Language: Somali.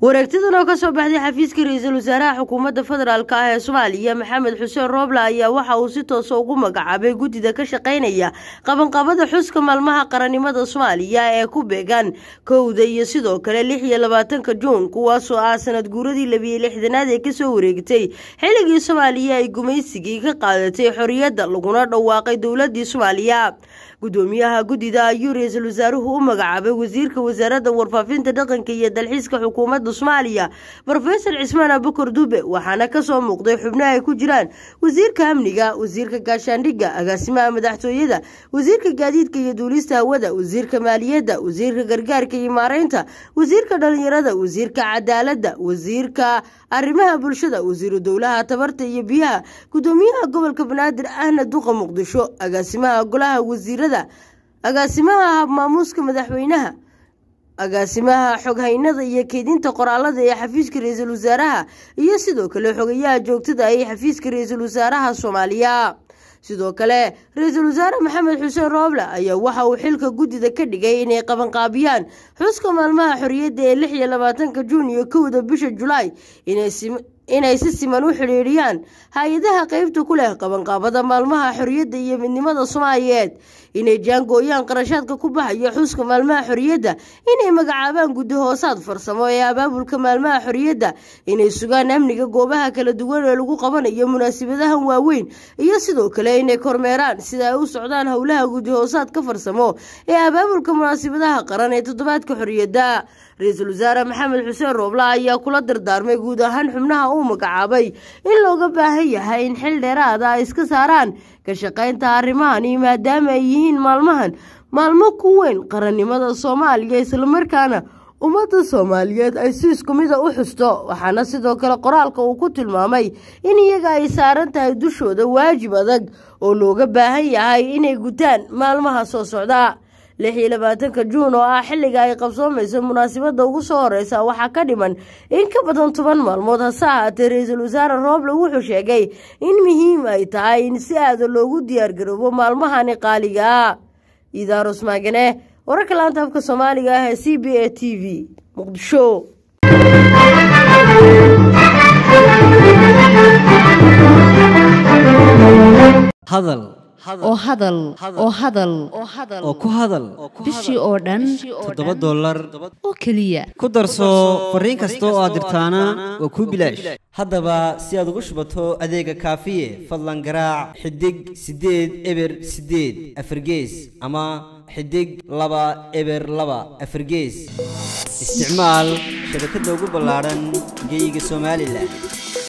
wareegtadan oo kasoo baxday xafiiska ra-iisul wasaaraha xukuumadda federaalk ah ee soomaaliya maxamed xuseen rooble ayaa waxa uu si toosa ugu magacaabay guddida ka shaqaynaya qabanqabada xuska maalmaha qarannimada soomaaliya ee ku beegan kowda iyo sidoo kale lix iyo labaatanka juun kuwaasoo ah sanad guuradii labiyo lixdanaad ee kasoo wareegtay xilligii soomaaliya ay gumaysigii ka qaadatay xorriyadda laguna dhawaaqay dowladii soomaaliya gudoomiyaha guddida ayuu ra-iisul wasaaruhu u magacaabay wasiirka wasaaradda warfaafinta dhaqanka iyo dalxiiska xukuumadda soomaaliya rofesor cismaan abukar dube waxaana kasoo muuqday xubno ay ku jiraan wasiirka amniga wasiirka gaashaandhigga agaasimaha madaxtooyada wasiirka gaadiidka iyo duulista hawada wasiirka maaliyadda wasiirka gargaarka iyo maareynta wasiirka dhalinyarada wasiirka cadaaladda wasiirka arrimaha bulshada wasiiru dowlaha tabarta iyo biyaha gudoomiyaha gobolka banaadir ahna duqa muqdisho agaasimaha golaha wasiirada agaasimaha habmaamuuska madaxweynaha agaasimaha xoghaynada iyo keydinta qoraalada ee xafiiska ra-iisul wasaaraha iyo sidoo kale xogayaha joogtada ee xafiiska ra-iisul wasaaraha soomaaliya sidoo kale ra-iisul wasaare maxamed xuseen rooble ayaa waxa uu xilka guddida ka dhigay inay qabanqaabiyaan xuska maalmaha xorriyadda ee lix iyo labaatanka juun iyo kowda bisha julaay inay si siman u xidhiidhiyaan hay-adaha qeybta ku leh qabanqaabada maalmaha xorriyadda iyo midnimada soomaaliyeed inay jaangooyaan qarashaadka ku baxaya xuska maalmaha xorriyadda inay magacaabaan guddi hoosaad farsamo ee abaabulka maalmaha xorriyadda inay sugaan amniga goobaha kala duwan ee lagu qabanayo munaasabadahan waaweyn iyo sidoo kale inay kormeeraan sida ay u socdaan howlaha guddi hoosaadka farsamo ee abaabulka munaasabadaha qaran ee toddobaadka xorriyadda ra-iisul wasaare maxamed xuseen rooble ayaa kula dardaarmay guud ahaan xubnaha uu magacaabay in looga baahan yahay in xil dheeraada ay iska saaraan ka shaqaynta arrimahani maadaama ay yihiin maalmahan maalmo ku weyn qarannimada soomaaliya islamarkaana ummadda soomaaliyeed ay si isku mida u xusto waxaana sidoo kale qoraalka uu ku tilmaamay in iyaga ay saaran tahay dushooda waajib adag oo looga baahan yahay inay gutaan maalmaha soo socda lix iyo labaatanka juun oo ah xilliga ay qabsoomayso munaasabadda ugu soo horeysa waxaa ka dhiman in ka badan toban maalmood hase ahaatee ra-iisul wasaare rooble wuxuu sheegay in muhiim ay tahay in si aada loogu diyaargaroobo maalmahani qaaliga ah idaarus maagane wararka laanta afka soomaaliga ah ee c b a t v muqdisho hadal oo hadal oo hadal oo ku hadal bishii oo dhan toddoba dollar oo keliya ku darso fariin kasta oo aad dirtaana waa kuu bilaash haddaba si aad ugu shubato adeega kaafiye fadlan garaac xidig siddeed eber siddeed afargees ama xidig laba eber laba afargees isticmaal shabakadda ugu ballaadhan geeyiga somalilan